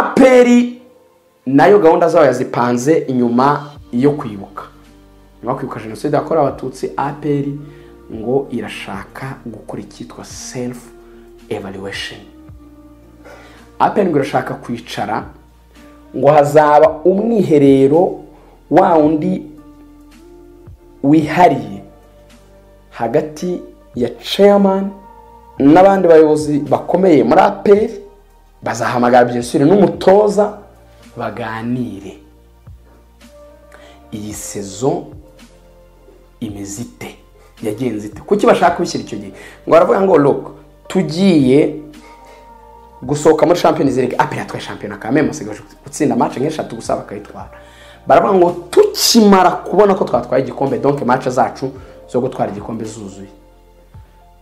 aperi nayo gahunda zayo yazipanze inyuma yo kwibuka nyuma yo kwibuka jenoside yakorewe abatutsi aperi ngo irashaka gukora icyitwa serufu evaluwesheni aperi ngo irashaka kwicara ngo hazaba umwiherero wa wundi wihariye hagati ya chairman n'abandi bayobozi bakomeye muri aperi bazahamagara byinshi n'umutoza baganire iyi sezo imeze ite yagenze ite kuki bashaka kubishyira icyo gihe ngo baravuga ngo look tugiye gusohoka muri shampiyona zirege aperi yatwaye shampiyona kame musigaje gutsinda match nk'eshatu gusa bakayitwara baravuga ngo tukimara kubona ko twatwaye igikombe donke match zacu zo gutwara igikombe zuzuye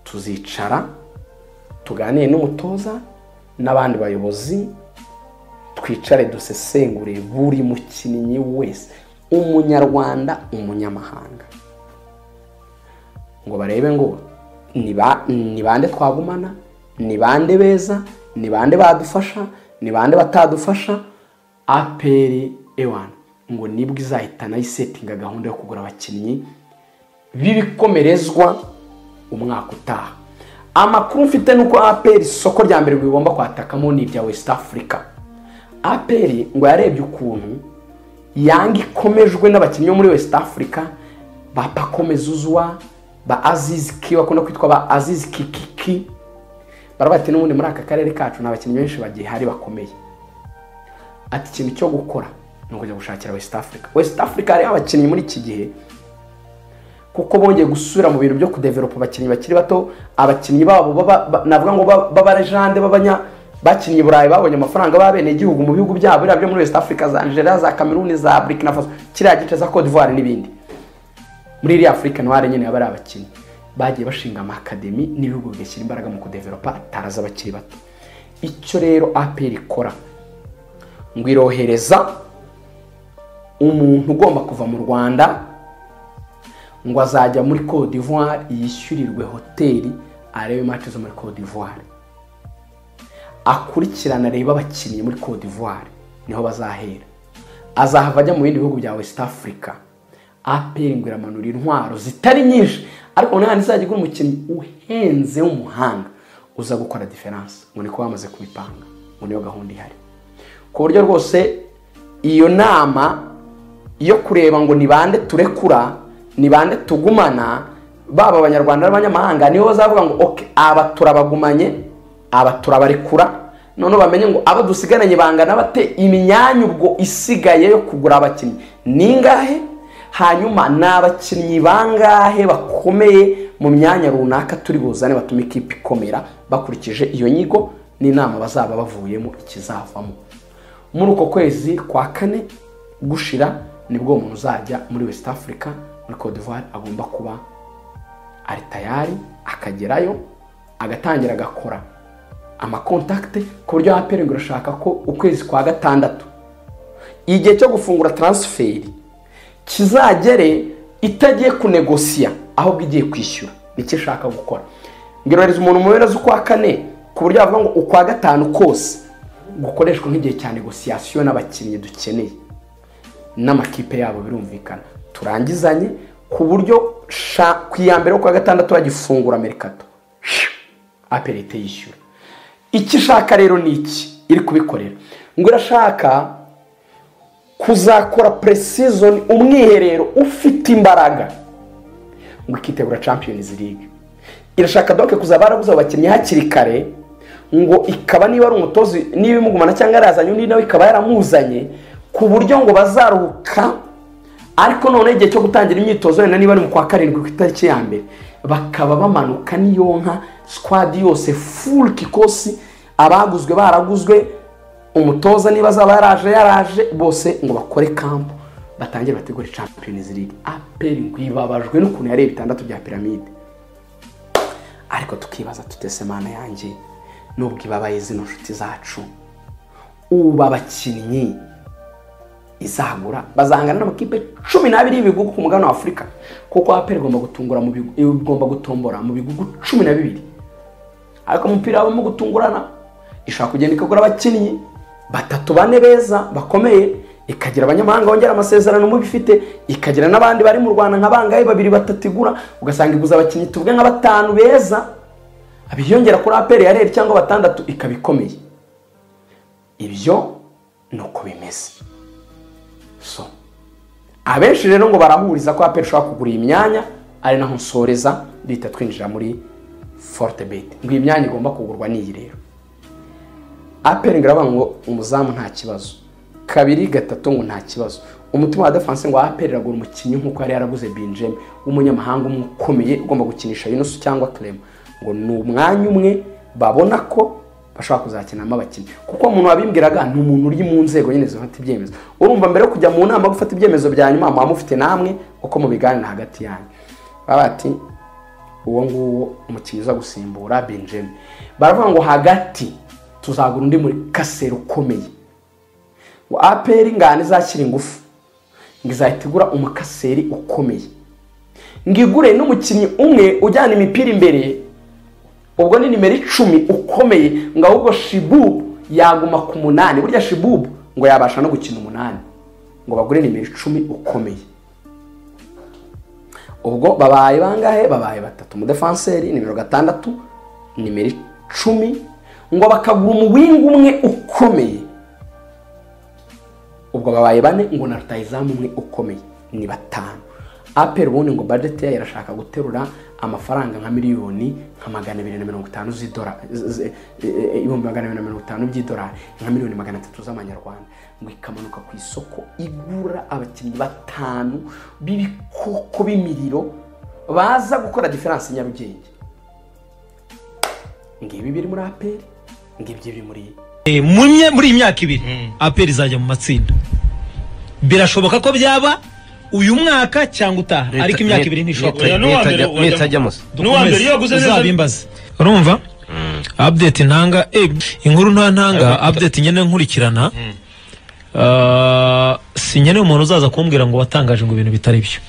tuzicara tuganire n'umutoza n'abandi bayobozi twicare dusesengure buri mukinnyi wese umunyarwanda umunyamahanga ngo barebe ngo ni bande twagumana ni bande beza ni bande badufasha ni bande batadufasha aperi ewani ngo nibwo izahitana isetinga gahunda yo kugura abakinnyi b'ibikomerezwa umwaka utaha amakuru mfite ni uko aperi isoko rya mbere rigomba kwatakamo ni irya west africa aperi ngo yarebye ukuntu yanga ikomejwe n'abakinnyi bo muri west africa ba pakome zuzwa ba azizi ki bakunda kwitwa ba azizi kikiki barabati n'ubundi muri aka karere kacu nta bakinnyi benshi bagihari bakomeye ati ikintu cyo gukora ni ukujya gushakira west africa west africa hariho abakinnyi muri iki gihe kuko bongeye gusubira mu bintu byo kudeveropa abakinnyi bakiri bato abakinnyi babo navuga ngo b'abarejande b'abanya bakinnyi burayi babonye amafaranga b'abenegihugu mu bihugu byabo biriya byo muri west africa za nigeria za cameroon za burkina faso kiriya gice za cote d'ivoire n'ibindi muri iriya afurika noire nyine baba ari abakinnyi bagiye bashinga amakademi n'ibihugu bigashyira imbaraga mu kudeveropa taraza abakiri bato icyo rero aperi ikora ngo irohereza umuntu ugomba kuva mu rwanda ngo azajya muri cote d'ivoire yishyurirwe hoteli arebe match zo muri cote d'ivoire akurikirana arebe abakinnyi muri cote d'ivoire niho bazahera azahava ajya mu bindi bihugu bya west africa aperi ngo iramanura intwaro zitari nyinshi ariko nanone izajya igura umukinnyi uhenze w'umuhanga uza gukora diferanse ngo niko bamaze kubipanga ngo niyo gahunda ihari ku buryo rwose iyo nama yo kureba ngo ni bande turekura ni bande tugumana baba abanyarwanda n'abanyamahanga nibo bazavuga ngo oke aba turabagumanye aba turabarekura noneho bamenye ngo abo dusigaranye bangana bate imyanya ubwo isigaye yo kugura abakinnyi ni ingahe hanyuma ni abakinnyi bangahe bakomeye mu myanya runaka turi buzane batuma ikipe ikomera bakurikije iyo nyigo n'inama bazaba bavuyemo ikizavamo muri uko kwezi kwa kane gushira nibwo umuntu uzajya muri west africa muri cote d'ivoire agomba kuba ari tayari akagerayo agatangira agakora amakontakite ku buryo aperi ngo irashaka ko ukwezi kwa gatandatu igihe cyo gufungura taransiferi kizagere itagiye kunegosiya ahubwo igiye kwishyura nicyo ishaka gukora ngirohereza umuntu mu mpera z'ukwa kane ku buryo bavuga ngo ukwa gatanu kose gukoreshwa nk'igihe cya negosiyasiyo n'abakinnyi dukeneye n'amakipe yabo birumvikana turangizanye ku buryo ku iya mbere y'ukwa gatandatu bagifungura merikato aperi yishyura icyo ishaka rero ni iki iri kubikorera ngo irashaka kuzakora puresizoni umwiherero ufite imbaraga ngo ikitegura champions league irashaka doke kuzaba yaraguze abakinnyi hakiri kare ngo ikaba niba ari umutozi niba imugumana cyangwa yarazanye undi nawe ikaba yaramuzanye ku buryo ngo bazaruhuka ariko noneho igihe cyo gutangira imyitozo wenda niba ari mu kwa karindwi ku itariki ya mbere bakaba bamanuka n'iyo nka sikwadi yose furu kikosi abaguzwe baraguzwe umutoza niba azaba yaraje yaraje bose ngo bakore kampu batangire bategure champions league aperi ngo ibabajwe n'ukuntu yari bitandatu bya piramide ariko tukibaza tutese mana yanjye nubwo ibabaye zino nshuti zacu ubu abakinnyi izagura bazangana n'amakipe cumi n'abiri y'ibigugu ku mugabane wa afurika kuko aperi igomba gutungura mu igomba gutombora mu bigugu cumi na bibiri ariko umupira habamo gutungurana ishobora kugenda ikagura abakinnyi batatu bane beza bakomeye ikagira abanyamahanga bongera amasezerano mu bifite ikagira n'abandi bari mu rwanda nka bangahe babiri batatu igura ugasanga iguze abakinnyi tuvuge nka batanu beza biyongera kuri aperi ya reri cyangwa batandatu ikaba ikomeye ibyo ni uko bimeze so abenshi rero ngo barahuriza ko aperi ishobora kugura iyi myanya ari naho nsoreza duhita twinjira muri forute beti ngo iyi myanya igomba kugurwa n'iyi rero aperi ngo iravuga ngo umuzamu nta kibazo kabiri gatatu ngo nta kibazo umutima wa defanse ngo aperi iragura umukinnyi nk'uko yari yaraguze binjeme w'umunyamahanga umwe ukomeye ugomba gukinisha yunusu cyangwa kerema ngo ni umwanya umwe babona ko bashobora kuzakinamo abakinnyi kuko umuntu wabimbwiraga ni umuntu uri mu nzego nyine zifata ibyemezo urumva mbere yo kujya mu nama gufata ibyemezo bya nyuma muba mufite namwe uko mubiganira hagati yanyu baba bati uwo nguwo umukinnyi uza gusimbura benjamin baravuga ngo hagati tuzagura undi muri kasero ukomeye ngo aperi ngana izashyira ingufu ngo izahita igura umukaseri ukomeye ngo igure n'umukinnyi umwe ujyana imipira imbere ubwo ni nimero icumi ukomeye ngo ahubwo shibubu yaguma ku munani burya shibubu ngo yabasha no gukina umunani ngo bagure nimero icumi ukomeye ubwo babaye bangahe babaye batatu umudefanseri nimero gatandatu nimero icumi ngo bakagura umuwinga umwe ukomeye ubwo babaye bane ngo na rutayizamu umwe ukomeye ni batanu aperi ubundi ngo budget yayo irashaka guterura amafaranga nka miliyoni nka magana abiri na mirongo itanu z'idolari ibihumbi magana abiri na mirongo itanu by'idolari nka miliyoni magana atatu z'amanyarwanda ngo ikamanuka ku isoko igura abakinnyi batanu b'ibikoko b'imiriro baza gukora diferanse nyarugenge ngibi biri muri aperi ngibyo biri muri muri iyi myaka ibiri aperi izajya mu matsinda birashoboka ko byaba uyu mwaka cyangwa utaha ariko imyaka ibiri ntishobora nitajyamo se n'uwa mbere iyo waguze neza uzabimbaze urumva update ntanga eh, inkuru nta ntanga update nyine nkurikirana Ah, si nyine umuntu uzaza kumbwira ngo watangaje ngo ibintu bitari byo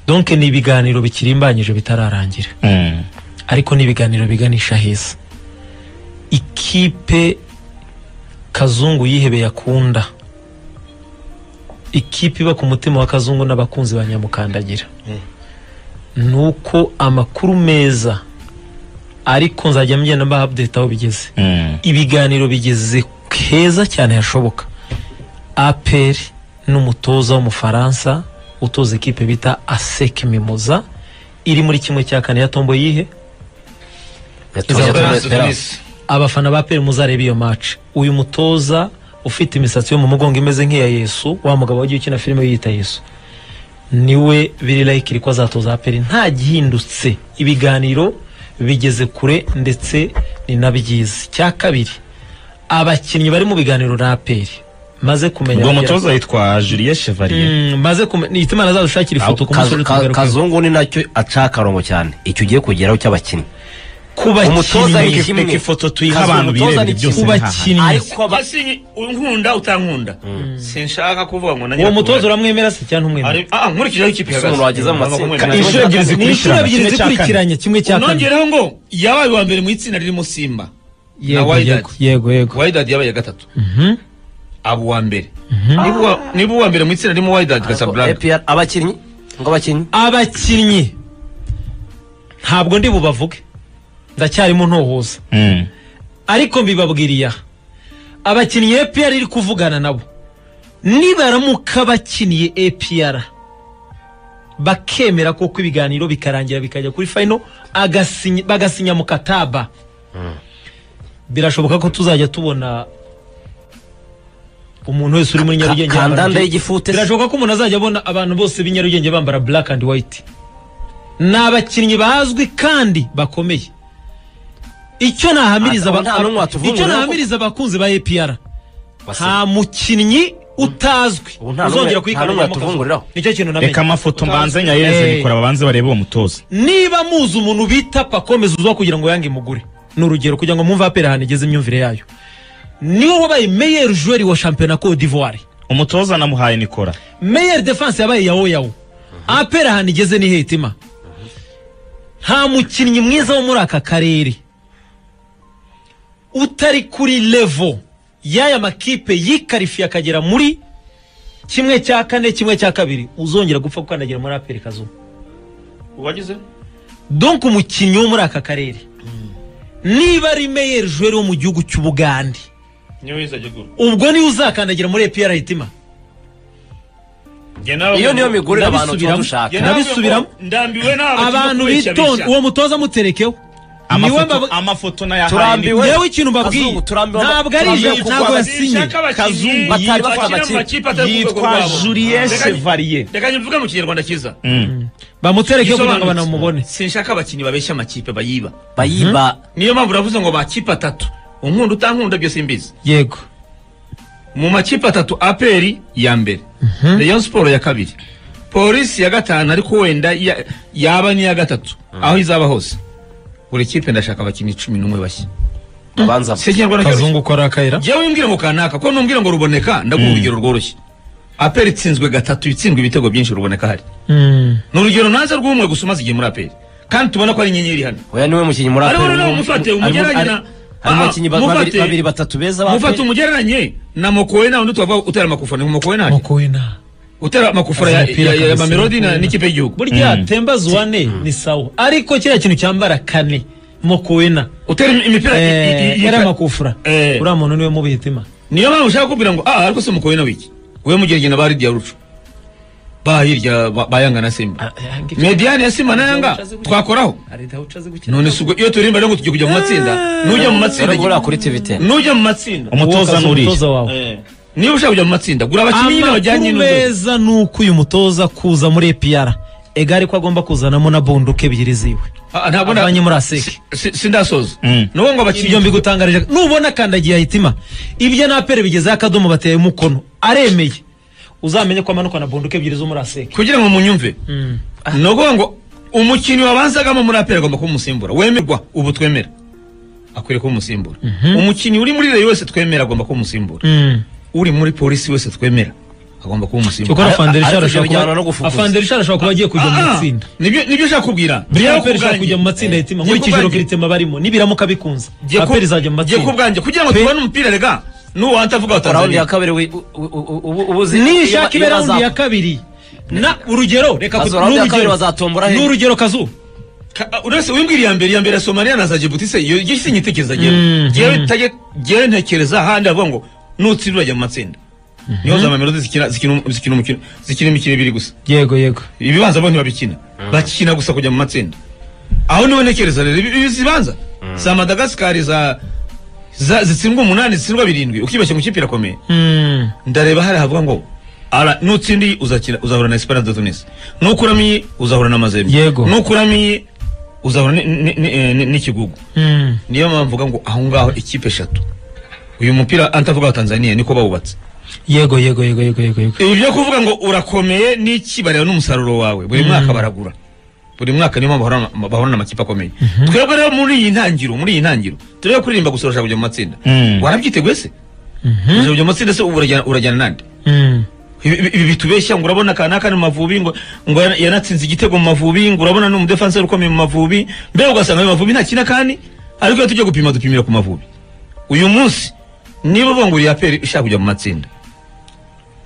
donc ni ibiganiro bikirimbanyije bitararangira ariko ni ibiganiro biganisha heza ikipe kazungu yihebeye akunda ikipe iba ku mutima wa kazungu n'abakunzi ba nyamukandagira ni uko amakuru meza ariko nzajya mgenda mba update aho bigeze ibiganiro bigeze heza cyane hashoboka aperi n'umutoza w'umufaransa utoza ikipe bita aseke mimoza iri muri kimwe cya kane ya tombo yihe abafana ba aperi muzareba iyo match uyu mutoza ufite imisatsi yo mu mugongo imeze nk'iya yesu wa mugabo wagiye ukina filime yita yesu niwe biri layikiri ko azatoza aperi nta gihindutse ibiganiro bigeze kure ndetse ni na byiza cya kabiri abakinnyi bari mu biganiro na aperi maze kumenya ubwo mutoza yitwa Julien Chevalier Mm, maze kumenya itimana azadushakira ifoto ku musore tugaruka kazungu ni nacyo aca akarongo cyane icyo ugiye kugeraho cy'abakinnyi ku umutoza bakinnyi ni kimwe. reka ifoto tuyihe Kazi abantu umutoza birebere ni byose ku ni haha bakinnyi Ese unkunda utankunda sinshaka kuvuga ngo nanjye uwo mutoza uramwemera se cyangwa ntumwemera ah nkurikijeho ikipe Ese umuntu wageze amatsiko- inshuro ebyiri ni inshuro zikurikirana ebyiri zikurikiranye kimwe cya kane kimwe cya kane nongeraho ngo yabaye uwa mbere mu itsinda ririmo simba na yego Wydad. yego yego yego Wydad yabaye iya gatatu aba uwa mbere Niba uwa- niba uwa mbere mu itsinda ririmo Wydad Casablanca APR abakinnyi ngo abakinnyi abakinnyi ntabwo ndi bubavuge ndacyarimo ntohoza Mm. ariko mbibabwiriye aha abakinnyi APR iri kuvugana nabo nibaramuka bakiniye APR bakemera koko ibiganiro bikarangira bikajya kuri final agasinya- bagasinya mu kataba birashoboka ko tuzajya tubona umuntu wese uri muri Ka- nyarugenge yambara kandanda ibyo- y'igifute se. birashoboka ko umuntu azajya abona abantu bose b'i nyarugenge bambara black and white ni abakinnyi bazwi kandi bakomeye icyo nahamiriza Nta- aba- nta n'umwe watuvungura icyo kuko- nahamiriza abakunzi ba APR Basi, nta mukinnyi utazwi Ubu nta n'umwe- uzongera nta n'umwe kuyikanira yatuvunguriraho. nicyo kintu namenye reka amafoto mbanze nyayeze Eh. bikora babanze barebe uwo mutoza niba muzi umuntu bita pakomeza uzwa kugira ngo yange mugure ni urugero kugira ngo mwumve apera ahantu igeze imyumvire yayo niwe wabaye meyer joueur wa shampiyona cote d'ivoire umutoza namuhaye nikora meyer defense yabaye yawo yawo apera ahantu igeze ni hetima nta mukinnyi mwiza wo muri aka karere utari kuri levo y'aya makipe yikarifiye akagera muri kimwe cya kane kimwe cya kabiri uzongera gupfa gukandagira muri aperi kazuba uwagize donk umukinnyi wo muri aka karere niba ari meyer joueur wo mu gihugu cy'ubugande niwe wizajya gura ubwo niwe uzakandagira muri epr hitima iyo niyo migurire abantu tuba Ndabisubiramo. dushaka ndabisubiramo. ndambiwe n'aba abantu bitonda uwo mutoza muterekeho niwe amafoto mbavuga amafoto nayo Turambiwe. yewe ikintu mbabwiye Kazungu, turambiwe- ntabwo ari turambiwe ijambo kugwa ntabwo yasinye abakinnyi Kazungu. Batari bafana bakina mu amakipe. makipe atari ku rwego yitwa rwabo. Julien Reka- Chevalier reka mvuge mu kinyarwanda cyiza bamuterekeho kugira ngo Gisobanutse. banamubone sinshaka abakinnyi babeshya amakipe bayiba bayiba niyo mpamvu uravuze ngo amakipe atatu unkunda utankunda byose mbizi yego mu makipe atatu aperi ya mbere rayon siporo ya kabiri polisi ya gatanu ariko wenda ya- yaba n'iya gatatu aho izaba hose buri kipe ndashaka abakinnyi cumi n'umwe bashya abanza si ikinyarwanda cyoroshye kazungu ukora akayira jyewe wimbwire ngo kanaka ko numbwire ngo ruboneka ndaguha urugero rworoshye aperi itsinzwe gatatu itsindwa ibitego byinshi ruboneka hari Mm. ni urugero nanze rw'umwe gusa umaze igihe muri aperi kandi tubona ko ari inyenyeri hano oya niwe mukinnyi muri Ariko APR. noneho mufate, Harimo- umugereranye hari- na- harimo Aha, abakinnyi ba- mufate. babiri- babiri batatu beza ba mufata APR. umugereranye na mokowe nawe undi tubavuga utera amakufana mokowe naje mukuwina utera amakufana ya, ya, ya, ya mamelodi na n'ikipe y'igihugu burya tembazi wane ni sawa ariko kiriya kintu cyambara kane mukuwina utera im- imipira i- i- i- yari amakufura Eh. uriya muntu niwe mubihe hitima niyo mpamvu ushaka kubwira ngo ah ariko se mukowe nawe iki we mugereranye na bari diarucu bahirya bayanga na simba mediane ya simba na yanga twakoraho none si ubwo iyo turimba rero ngo tujye kujya mu matsinda nujya mu matsinda Rero jya- gura kuri tivite nujya mu matsinda umutoza Wowe n'uriya umutoza wawe Eh, niba ushaka kujya mu matsinda gura abakinnyi nyine bajyanye amakuru n'udodo meza ni uko uyu mutoza kuza muri epr egare ko agomba kuzanamo na bunduka ebyiri ziwe Ah, ntabwo na- avanye muri aseke si- sindasoza Mm. nuwo ngo abakinnyi ibyo mbigutangarije nubona kandagiye hitima ibyo na apere bigezeho akadomo bateye umukono aremeye uzamenye ko amanuka na bunduka ebyiri zo muri aseke kugira ngo munyumve ni ukuvuga ngo umukinnyi wabanzagamo muri aperi agomba kuba umusimbura wemerwa ubu twemera akwiriye kuba umusimbura umukinnyi uri muri reyo wese twemera agomba kuba umusimbura uri muri polisi wese twemera agomba kuba umusimbura cyokora Ari- fanderishari ariko ibyo ashobora kuba bijyana no gufufuza. Afanderi Shah ashobora kuba agiye kujya mu Ah, ah, itsinda nibyo nibyo ushaka kubwira buriya Njyewe apere ishobora kubwanjye- kujya mu matsinda hitima nkurikije kubwanjye. rogiritema barimo nibiramuka bikunze Njye ku- apere izajya mu njye matsinda kubwanjye kugira ngo tubone umupira rega nuwanta avuga wa raundi tanzania ya kabiri wi- u- u- u- ubu- ubu uzi- iyo ba- nishaka iyo ibe raundi baza- ya kabiri na urugero reka Bazo ku- raundi ya n'urugero. kabiri bazatombora he? n'urugero kazu Ka- uretse wimbwira iya mbere iya mbere ya somaliya na za jibuti se iyo iyo si nyitekereza Mm, jyewe jyewe ntajye- jyewe ntekereza ahandi avuga ngo nutsira urajya mu matsinda niho za mamelodi zikina zikina um- zikina umukino zikina imikino ibiri gusa yego yego ibibanza bo ntibabikina bakina gusa kujya mu matsinda aho niho ntekereza rero ibi ibi zibanza za madagasikari za za- zitsindwa umunani zitsindwa birindwi ukibashye mu kipe irakomeye ndareba hari havuga ngo ara nutsinda iyi uzakina uzahura na Esperance de Tunis nukuramo iyi uzahura na Mazembe Yego. nukuramo iyi uzahura ni- ni- ni- eh, ni- n'ikigugu niyo mpamvu mvuga ngo aho ngaho ikipe eshatu uyu mupira antavuga wa Tanzania niko bawubatse yego yego yego yego yego yego ibi byo kuvuga ngo urakomeye n'iki bareba n'umusaruro wawe buri mwaka baragura buri mwaka niyo mpamvu bahorana- bahorana amakipe akomeye twebwe rero muri iyi ntangiro muri iyi ntangiro turebe kuririmba gusa urashaka kujya mu matsinda Mm. warabyiteguye se urashaka kujya mu matsinda se ubu urajyana- urajyana nande ibi ibi bitubeshya ngo urabona kanaka ni mu mavubi ngo ngo yana- yanatsinze igitego mu mavubi ngo urabona ni umudefanseri ukomeye mu mavubi mbere ugasanga ayo mavubi ntakina kandi ariko iyo tujya gupima dupimira ku mavubi uyu munsi niba uvuga ngo uriya peri ushaka kujya mu matsinda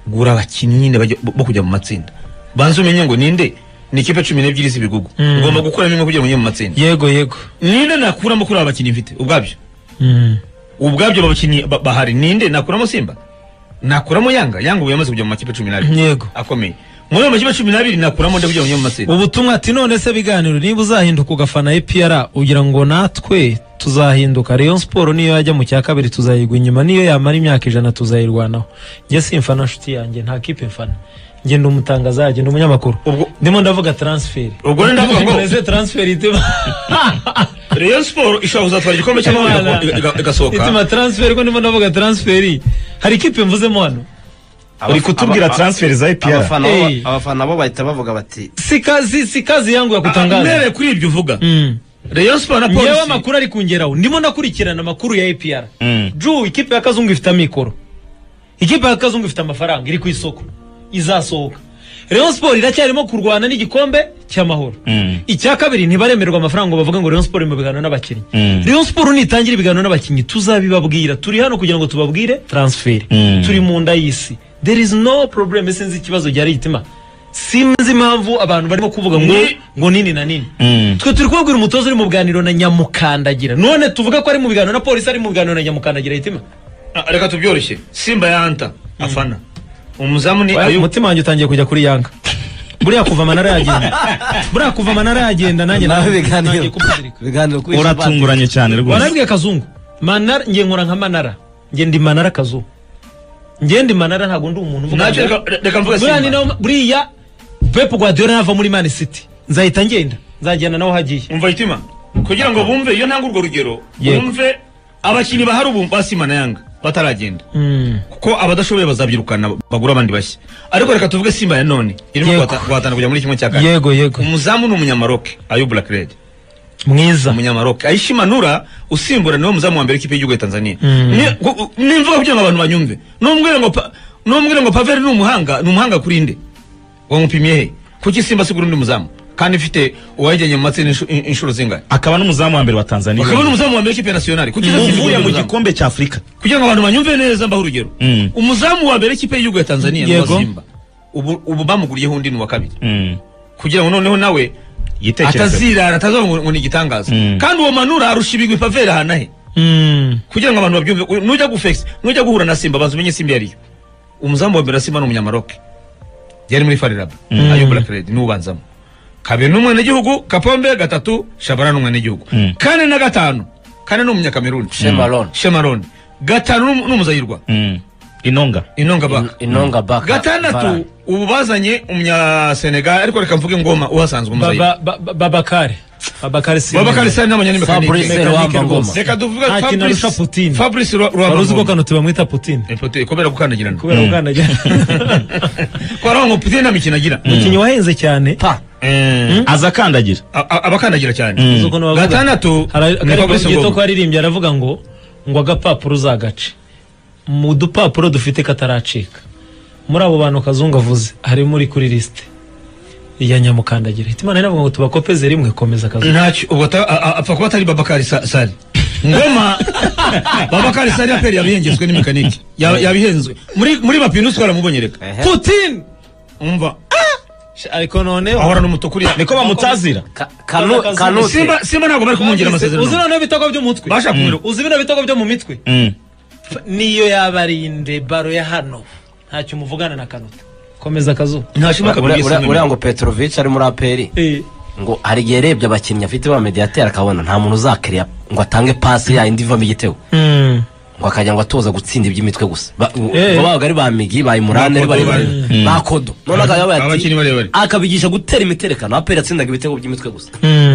gura abakinnyi nyine bajya- bo bo kujya mu matsinda banze umenye ngo ninde ni ikipe cumi n'ebyiri z'ibigugu ugomba gukuramo imwe kugira ngo ujye mu matsinda yego yego ninde nakuramo kuri aba bakinnyi mfite ubwabyo ubwabyo aba bakinnyi ba- bahari ninde nakuramo simba nakuramo yanga yanga ubu yamaze kujya mu makipe cumi n'abiri Yego. akomeye muri ayo makipe cumi n'abiri nakuramo ndakugira ngo njye mu matsinda ubutumwa ati none se biganiro niba uzahinduka ugafana epr ugira ngo natwe tuzahinduka rayon siporo niyo yajya mu cya kabiri tuzayigwa inyuma niyo yamara imyaka ijana tuzayirwanaho njye simfana nshuti yanjye nta kipe mfana njye ndi umutangaza yanjye ndi umunyamakuru Ubwo- ndimo ndavuga transferi Ubwo rero ndavuga ngo- Mureze transferi itema Rayon Sport ishobora kuzatwara igikombe Imana. cy'amahoro iga- iga- itema igasohoka transferi ko ndimo ndavuga transferi hari kipe mvuzemo hano uri kutubwira transfer za APR abafana bo- Hey. abafana bo bahita bavuga bati si kazi si kazi yangu ya Ah, kutangaza mbereye kuri ibyo uvuga Mm. Rayon Sport na ngewe polisi amakuru ari kungeraho ndimo ndakurikirana amakuru ya apr Mm. ju ikipe ya kazungu ifite amikoro ikipe ya kazungu ifite amafaranga iri ku isoko izasohoka rayon siporo iracyarimo kurwana n'igikombe cy'amahoro Mm. icya kabiri ntibaremerwa amafaranga ngo bavuge ngo Rayon Sport iri mu biganiro n'abakinnyi Mm. Rayon Sport nitangira ibiganiro n'abakinnyi tuzabibabwira turi hano kugira ngo tubabwire transfer Mm. turi mu nda y'isi there is no problem sinzi ikibazo gihari gitima sinzi impamvu abantu barimo kuvuga ngo Ni- ngo nini na nini Mm. twe turi kubabwira umutoza uri mu biganiro na nyamukandagira none tuvuga ko ari mu biganiro na polisi ari mu biganiro na nyamukandagira hitima Ah, reka tubyoroshye simba yanta afana umuzamu ni Oya, ayu umutima wanjye utangiye kujya kuri yanga buriya kuva amanara yagenda buriya kuva amanara yagenda nanjye nawe nanjye ibiganiro kumuzirika ibiganiro kuri uratunguranye cyane rwose warabwiye kazungu manara ngiye nkora nka manara ngiye ndi manara kazungu ngiye ndi manara ntabwo ndi umuntu uvuga Nacyo reka- reka mvuge Buriya ni Simba. nawe- buriya pepu guardiola nava muri mani city nzahita ngenda nzajyana nawe ahagiye umva hitima kugira ngo bumve iyo ntanga urwo rugero Yego. bumve abakinnyi bahari ubu basima na yanga bataragenda Mm. kuko abadashoboye bazabyirukana bagura abandi bashya ariko reka tuvuge simba ya none irimo Yego. guhata- guhatana kujya muri kimwe cya kane yego yego umuzamu ni umunyamaroke ayu blackred mwiza umunyamaroke ayishimanura usimbura niwe muzamu wa mbere w'ikipe y'igihugu ya tanzania Mm. Ni- gu- ni imvugo kugira ngo abantu banyumve n'umbwire ngo pa- n'umbwire ngo paveri ni umuhanga ni umuhanga kuri nde wamupimye he kuki simba asigura undi muzamu kandi ufite uwajyanye mu matsinda inshu- in- inshuro zingahe akaba n'umuzamu wa mbere wa tanzania akaba ni umuzamu wa mbere w'ikipe ya nasiyonari kuki uvuye uvuye mu gikombe cya afurika kugira ngo abantu banyumve neza mbaho urugero Mm. umuzamu wa mbere w'ikipe y'igihugu ya tanzania ni Yego. wa simba ubu ubu bamuguriyeho undi ni uwa kabiri Mm. kugira ngo noneho nawe igitekerezo atazirara atazavuga ngo- ngo ni igitangaza Mm. kandi uwo manura arusha ibigwi paveri ahantu he Mm. kugira ngo abantu babyumve uyu- nujya gufekisi nujya guhura na simba banza umenye simba iyo ariyo umuzamu wa mbere wa simba ni umunyamaroke yari muri fariraba ayo burakeredi ni ubanzamo kabiri ni umwenegihugu kapombe gatatu shabara ni umwenegihugu Mm. kane na gatanu kane ni umunyakameruni Shemarone. shemaroni gatanu ni umu- ni umuzayirwa Mm. inonga inonga baka inonga baka gatandatu ubu bazanye umunyasenegali ariko reka mvuge ngoma uhasanzwe umuzayirwa Baba- ba- ba- babakare babakare simba babakari Fabrice sani n'abanyamikani Ruhamba rwose. Ngoma reka tuvuge Nta kintu arusha fabrice Putin. fabrice wari uzi ko ruhambangoma kano tubamwita putin kubera gukandagirana kubera gukandagira kubera ngo mupitire nta mikino agira umukinnyi wahenze cyane pa Eh, aza akandagira a- a- abakandagira cyane Uzi ukuntu bavuga? gatandatu Hari ni akaririmbo Fabrice gito ko Ngoma. aririmbye aravuga ngo ngo agapapuro uzagace mu dupapuro dufite kataracika muri abo bantu kazungu avuze harimo uri kuri lisite ya nyamukandagira hitimana iravuga ngo tubakopeze rimwe komeza kazungu ntacyo ubwo ata- a- a- apfa kuba atari babakari Sa- sari ngoma babakari sari aperi yabihengetswe n'imikaniki Ya- yabihenzwe muri muri bapinusi twaramubonye reka Ehe. putin umva ariko noneho ahora n'umutukuriya niko bamutazira Ka- kanu kanute simba simba ntabwo bari kumwongera uzi amasezerano noneho ibitego byo mu mutwe Basha kumwiro- uzi bino bitego byo mu mitwe Mm. niyo yabarinde baro ya hano ntacyo muvugana na kanuta komeza kazungu Uriya- ntashima kabiri uriya uriya ngo petrovic ari muri aperi ngo hari igihe yarebye abakinnyi afite ba mediateri akabona nta muntu uzakiriya ngo atange pasi ya indi ivamo igitego ngo akajya ngo atoza gutsinda iby'imitwe gusa Ba- ngo Eh. babaga ari ba migi ba imurane ari Ba Kodo, barebare ba kodo none akaba yabaye ati Abakinnyi barebare. akabigisha gutera imiterekano aperi yatsindaga ibitego by'imitwe gusa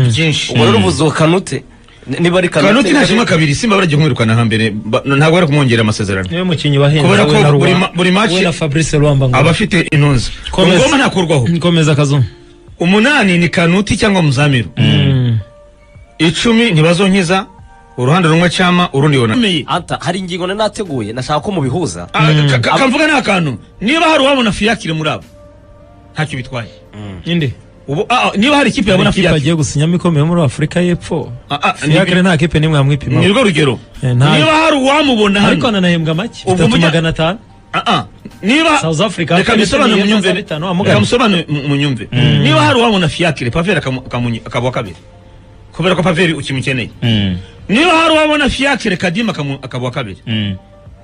byinshi ubwo rero uvuze uwo kanute ni- niba ari kanute kanuti ntashima kabiri simba baragiye kumwirukana hambere Ba- ntabwo bari kumwongera amasezerano niwe mukinnyi wahenze Kubera we ko na Ruwa- buri ma- buri match- we na Fabrice Ruamba ngo abafite intuzi Komeza. ngoma ntakurwaho komeza kazungu umunani ni kanuti cyangwa muzamiru icumi ntibazonkiza uruhande rumwe cyama urundi yona Anta, hari ingingo nari nateguye nashaka ko mubihuza Ah, ka- ka- kamvuga ni akantu niba hari uwabona fiyakire muri abo ntacyo bitwaye indi ubu ah, ah, niba hari ikipe yabona ikipe fiyakire agiye gusinyamo ikomeye muri afurika y'epfo Ah, ah, fiakre ni- nta kipe nimwe yamwipima ni rwo rugero Eh, ntayo. niba hari uwamubona ariko hano ananahembwa make Ubwo bitatu mujya- magana atanu Ah, ah, niba South Africa, reka akarere mbisobanure k'imyenda munyumve za bitanu, amugana. reka mbisobanure mu- munyumve niba hari uwabona fiyakire paveri akamu- akamunyi- akaba uwa kabiri kubera ko paveri ukimukeneye Mm. niba hari uwabona fiyakire kadima akamu- akaba uwa kabiri Mm.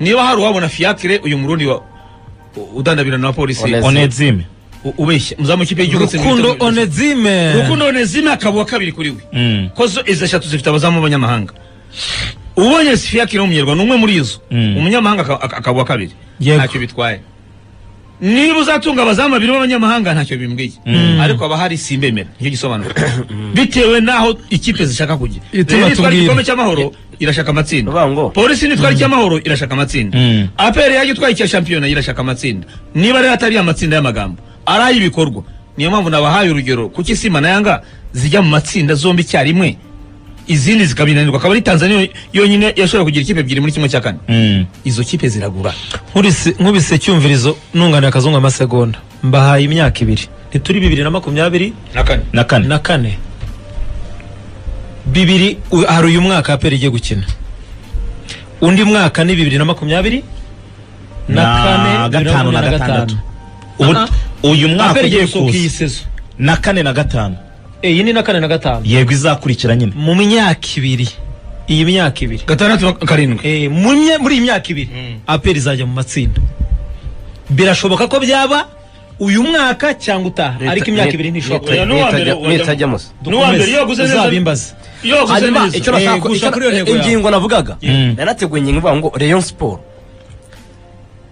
niba hari uwabona fiyakire uyu murundi wa u- udandabira na polisi Onezi. onedzime u- ubeshya muzamu w'ikipe y'igihugu rukundo Nsengimana- onezime rukundo onezime akaba uwa kabiri kuri we Mm. ko zo izi eshatu zifite abazamu b'abanyamahanga ubonye fiyakire w'umunyarwanda umwe muri izo Mm. umunyamahanga aka- aka- akaba uwa kabiri Yego. ntacyo bitwaye niba uzatunga abazamu babiri b'abanyamahanga ntacyo bimbwiye ariko haba hari simbemera nicyo gisobanuro bitewe n'aho ikipe zishaka kujya Itu Rero nitwara batubwire. igikombe cy'amahoro irashaka amatsinda Bavuga ngo- polisi nitwara icy'amahoro irashaka amatsinda Mm. aperi yajya itwaye icya shampiyona irashaka amatsinda niba rero atari amatsinda y'amagambo ari ay'ibikorwa niyo mpamvu nabahaye urugero kuki simba na yanga zijya mu matsinda zombi icyarimwe izindi zikabinanirwa akaba ari tanzania yonyine yashobora kugira ikipe ebyiri muri kimwe cya kane Mm. izo kipe ziragura nkubise icyumvirizo nunganira akazungu amasegonda mbahaye imyaka ibiri ntituri bibiri na makumyabiri na kane na kane na kane bibiri u- hari uyu mwaka APR igiye gukina undi mwaka ni bibiri na makumyabiri na Na kane bibiri gatanu na makumyabiri gatandatu. Ubu- Ubu- uyu mwaka APR ugiye igiye gusohoka iyi kuza sezo na kane na gatanu iyi ni na kane na gatanu yego izakurikira nyine mu myaka ibiri iyi myaka ibiri gatandatu na karindwi Eh, mu mye- muri iyi myaka ibiri APR izajya mu matsinda birashoboka ko byaba uyu mwaka cyangwa utaha Leta- ariko imyaka leta- ibiri ntishobora leta- kuba nitajya musa n'uwa mbere iyo guze neza uzabimbaza iyo guze hanyuma neza icyo nashaka Eh, gushaka icyo- uriya ntego yawe. ingingo navugaga narateguye ingingo ivuga ngo Rayon Sport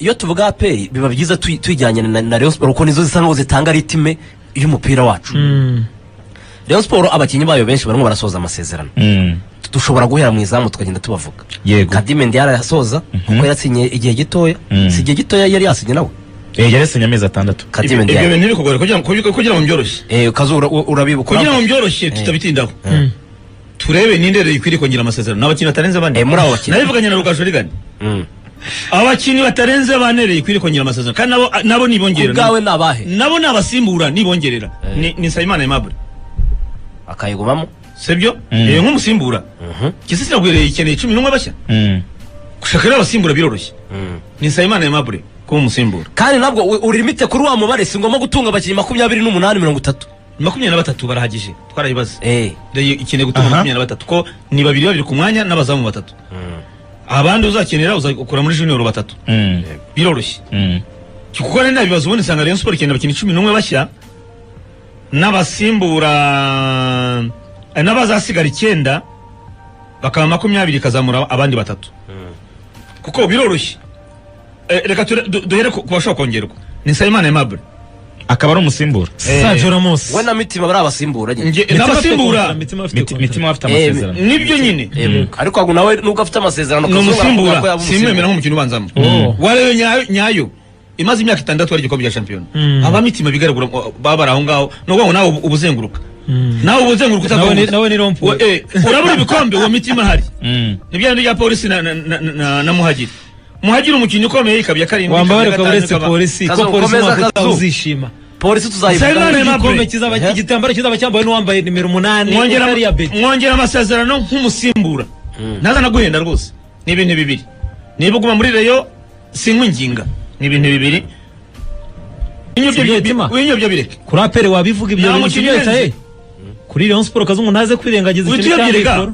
iyo tuvuga APR biba byiza tuy- tujyanye na, na Rayon Sport kuko nizo zisa nkaho zitanga ritime y'umupira wacu Rayon Sport abakinnyi bayo benshi barimo barasoza amasezerano Mm. dushobora guhera mu izamu tukagenda tubavuga Yego. Kadime Ndiara yasoza kuko yasinye igihe gitoya Mhm. si igihe gitoya yari yasinye nawe Eh, yari yasinye amezi atandatu ibyo Kadime ibyo Ndiara bintu ntibikugore kugira ngo kugira- kugira ngo mbyoroshye eh kazura urabibuka kugira ngo mbyoroshye tutabitindaho turebe ninde rero ikwiriye kongera amasezerano ni abakinnyi batarenze bane Eh, muri abo bakinnyi. nabivuganye na rugaju rigani Mm. abakinnyi batarenze bane rero ikwiriye kongera amasezerano kandi nabo nabo nibongera ubwawe ni abahe nabo ni abasimbura nibongerera ni ni nsabimana aimable akayigumamo sibyo Eh, nk'umusimbura gisisi nagwiriye ikeneye cumi n'umwe bashya Mm. gushaka rero abasimbura biroroshye Mm. ni nsabimana aimable kuba umusimbura kandi nabwo u- uri limite kuri wa mubare si ngombwa gutunga abakinnyi makumyabiri n'umunani mirongo itatu makumyabiri na batatu barahagije twarayibaze eh Rero ikeneye gutunga Aha. makumyabiri na batatu ko ni babiri babiri ku mwanya n'abazamu batatu abandi uzakenera uzakura muri junior batatu Mm. biroroshye Mm. kuko rero nta bibazo ubundi usanga Rayon Sport ikeneye abakinnyi cumi n'umwe bashya n'abasimbura eh, n'abazasigara icyenda bakaba makumyabiri ikazamura abandi batatu kuko biroroshye Eh, reka ture- du- duhere ku ku bashobora kongerwa ni Nsabimana Aimable akaba ari umusimbura Sergio Ramos we na mitima bari abasimbura nyine Nge- n'abasimbura Mitima afite Miti- kontra. mitima afite Eh, amasezerano nibyo nyine Eh, ariko ahubwo nawe nubwo afite amasezerano ni Kazungu aravuga ko umusimbura yaba simwemera nk'umukino ubanzamo warebe nyayo- nyayo imaze imyaka itandatu ari igikombe cya shampiyona abamitima bigaragura ngo baba bari aho ngaho ni ukuvuga ngo nawe uba uzenguruka nawe uba uzenguruka Nawe ni- utazenguruka nawe ni rompuwe. urabura ibikombe uwo mitima ahari Mm. ni bya bindi bya polisi na- na- na- na na muhagiri muhagiri umukinnyi ukomeye ikaba iya karindwi ikaba wambabare iya ukaba gatanu, uretse ikaba- polisi ko Kazu, polisi komeza, umwaka utaha Kazu. uzishima polisi tuzayivuga Nsabimana Aimable. igikombe kizaba Eh. igitambaro kizaba cyambawe n'uwambaye nimero umunani mwongera utari iya Betty. mwongera amasezerano nk'umusimbura ntaza no guhenda rwose ni ibintu bibiri niba uguma muri reyo sinkwa inginga ni ibintu bibiri Si ibyo Mitima? winyobya bireke kuri apere wabivuga ibyo Nta bintu mukino byose urenze. eh? kuri Rayon Sport kazungu ntaze kwirengagiza Uhita ikintu uyabwire cyangwa ga.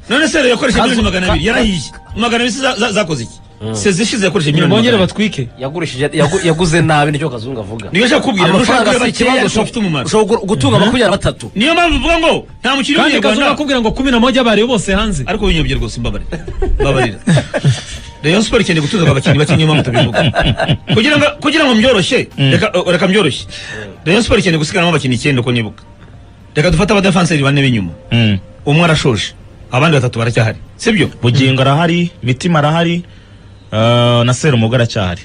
none se reyo yakoresha Kazu- miliyoni magana abiri Ka- yarahiye magana abiri se za- za- zakoze iki se zishize yakoresha ikoro miliyoni bongere magana abiri batwike yagurishije yagu- yaguze nabi nicyo kazungu avuga niyo nshaka kubwira amafaranga nushaka si bakeya ikibazo ariko bafite ushobora umumaro ushobora gutunga makumyabiri na batatu niyo mpamvu uvuga ngo nta kandi mukino kazungu w'umunyarwanda akubwira ngo kumi na moja bari bose hanze ariko winyobye rwose mbabarira mbabarira rayon sport ikeneye gutuza abakinnyi bake niyo mpamvu tubivuga kugira ngo kugira ngo mbyoroshye reka uh, reka mbyoroshye rayon sport ikeneye gusigaramo abakinnyi icyenda uko nibuka reka dufate abadefenseri bane b'inyuma Mm. umwe arashoje abandi batatu baracyahari sibyo bugingo arahari mitima arahari eh, na serumuga aracyahari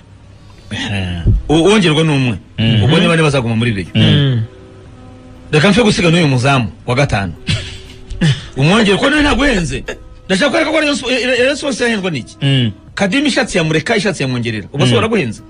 U- uwongerwa ni umwe ubwo ni bane bazaguma muri reyo reka mfe gusiga n'uyu muzamu wa gatanu umwongere ko nawe ntabwo uhenze ndashaka kwereka ko Rayon Sport- eh, rayon sport yahendwa n'iki Mm. kadimi ishatsi ya mureka ishatsi ya mwongerera ubwo se waraguhenze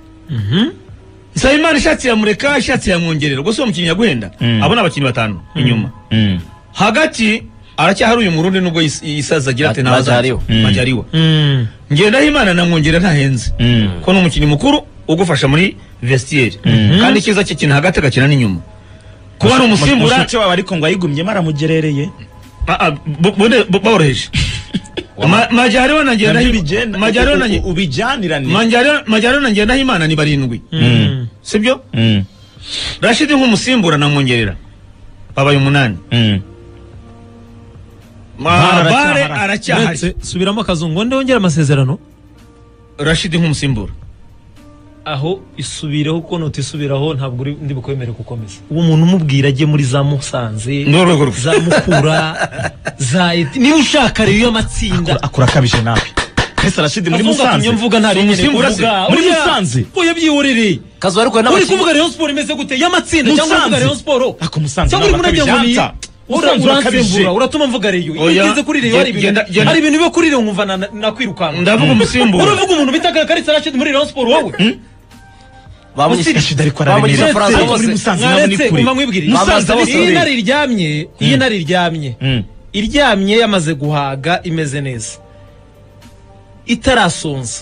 nsabimana ishatsi ya mureka ishatsi ya mwongerera ubwo se uwo mukinnyi yaguhenda Mm. abo ni abakinnyi batanu inyuma Mm. hagati aracyahari uyu murundi nubwo yis- yisaza agira Ma- ati ntabazajya Majariwa. Mm. majyariwa Mm. ngendaho imana na mwongera ntahenze Mm. ko ni umukinnyi mukuru ugufasha muri vestiaire kandi icyiza cye kina hagati agakina n'inyuma kuba ari umusimbura mushiki wawe ariko ngo ayigumyemo aramugerereye Ah, ah, bu- bune- bu- baworoheje Ma- majyariwa na ngendaho majyariwa na Nge- ubijyanirane Majyariwa- majyariwa na ngendaho imana ni barindwi Mm. sibyo Mm. rashidi nk'umusimbura namwongerera babaye umunani Mm. Ma- bare aracyahari. aracyahari Uretse, subiramo kazungu wende wongere amasezerano rashidi nk'umusimbura aho isubireho kuko nutisubiraho ntabwo uri- ndi bukwemere gukomeza uwo muntu umubwira ajye muri za musanze ni urwego rwe za mukura za eti niba ushaka rero iyo amatsinda akura akabije nawe ese arashidi muri Kazungu atumye musanze mvuga nta rindi Umusimbura mvuga. se? Muri Oya, Musanze? oya byihorereye kazu ariko we uri n'abakinnyi kuvuga Rayon Sport imeze gute y'amatsinda cyangwa Musanze? uvuga Rayon Sport Ako Musanze cyangwa uri ntabwo muri Ryango akabijanta. Musanze urakabije. uransembura uratuma mvuga Rayon iyo Oya, ugeze kuri Rayon hari ibintu genda- genda- hari ibintu biba kuri Rayon nkumva na- nakwirukanka ndavuga umusimbura uravuga umuntu bita Karisa Rashid muri Rayon Sport wowe bamunyishyura Musirishida ariko arabimira. bamunyishyura amafaranga Muri bose Musanze nawe ni mwaretse kure. ngoma mwibwire Musanze musanze bose iyo ni- intare iryamye iyo intare iryamye Mm. iryamye yamaze guhaga imeze neza itarasonza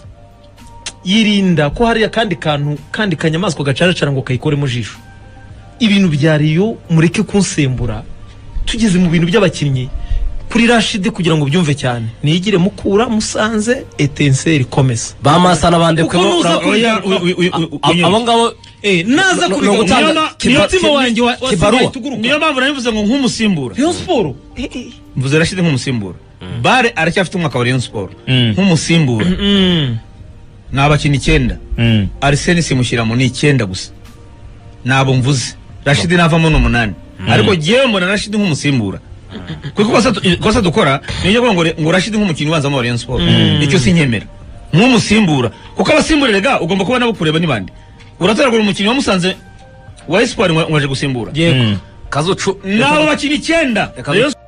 yirinda ko hariya kandi kantu kandi kanyamaswa gacaracara ngo kayikoremo ijisho ibintu bya riyo mureke kunsembura tugeze mu bintu by'abakinnyi kuri rashide kugira ngo ubyumve cyane niyigire mukura musanze etenseri komeza bamasana bandekwemo Kuko nuza kuri- Oya, uyu- uyu- uyu- uyu- uyu- abo ngabo Eh, naza No- no- kubigaruka- no gutanga- Niyo na- niyo kiba- mutima ki- wanjye wa- wasigaye kibaruwa. tuguruka. niyo mpamvu nabivuze ngo nk'umusimbura Rayon Sport mvuze rashidi nk'umusimbura bare aracyafite umwaka wa rayon siporo Mm. nk'umusimbura ni abakinnyi icyenda Mm. ariseni simushyiramo ni icyenda gusa ntabwo mvuze rashidi navamo ni umunani ariko ngewe mbona rashidi nk'umusimbura kuko ikosa tu- ikosa dukora ni iryo kuvuga ngo re- ngo rashidi nk'umukinnyi ubanzamo wa rayon siporo icyo sinyemera nk'umusimbura kuko abasimbura rega ugomba kuba nabo kureba n'ibandi uratoragura umukinnyi wamusanze wa esipori ngo ngo aje gusimbura yego kazucu nabo bakinnyi icyenda Reka- Rayon